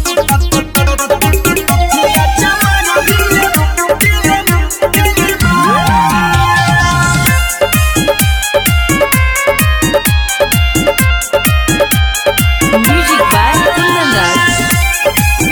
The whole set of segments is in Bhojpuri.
Music by Kundan Das.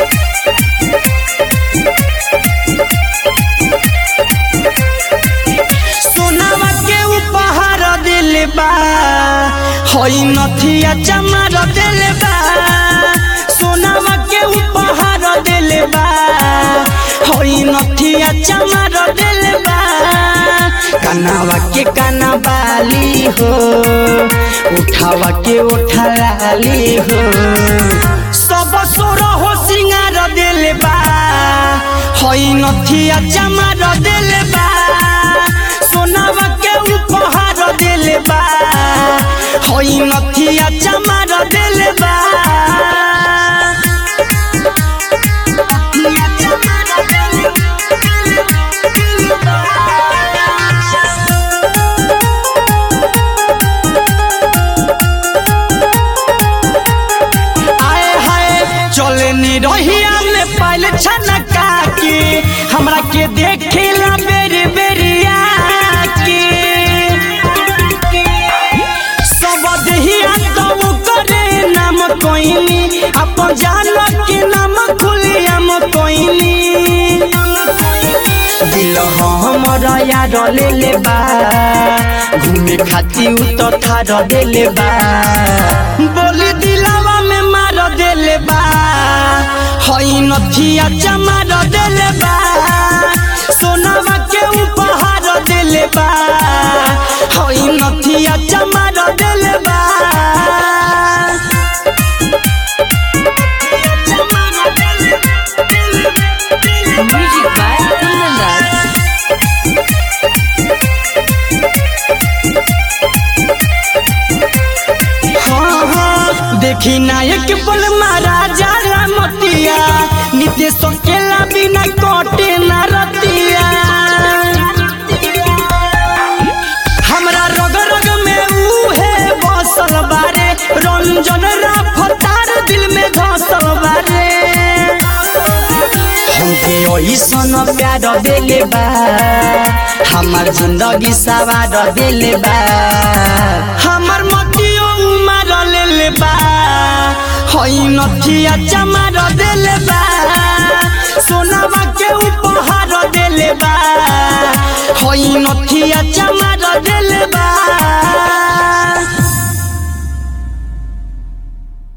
सोनावा के उपहार दिल बा हई नथिया चमार दिल बा सोनावा के उपहार दिल बा हई नथिया चमार दिल बा कनावा के काना बाली हो उठावा के उठा लाली हो सब सोर हो सिंगार दिल बा हई नथिया चमार दिल बा सोनावा के उपहार दिल बा हई नथिया चमार दिल बा नथिया चमार दिल बा। आए हाय चले नी रहिया में पाइल छनका के हमरा के देखेला बेरी बेरिया के सब देहिया तब करे नाम कोइनी अपन जान के नाम खुलियम कोइनी दिल हमर यार ले ले बा घूमे खाती उ तो थार देले बा बोली दिलावा में मार देले बा हई नथिया चमार देले बा सोनावा के उपहार देले बा हई नथिया चमार देले बा Music by Kundan Das. हाँ, हाँ, देखी नायक पल महाराजा रामतिया नित्य सकेला बिना कटे न रतिया हमरा रग रग में उहे बसल बारे रंजन रफ्तार दिल में धसल बारे हमके ओइसन प्यार देले बा हमार जिंदगी सवार देले बा हमर मतियो उमर लेले बा हई नथिया चमार देले बा सोनावा के उपहार देले बा हई नथिया चमार देले बा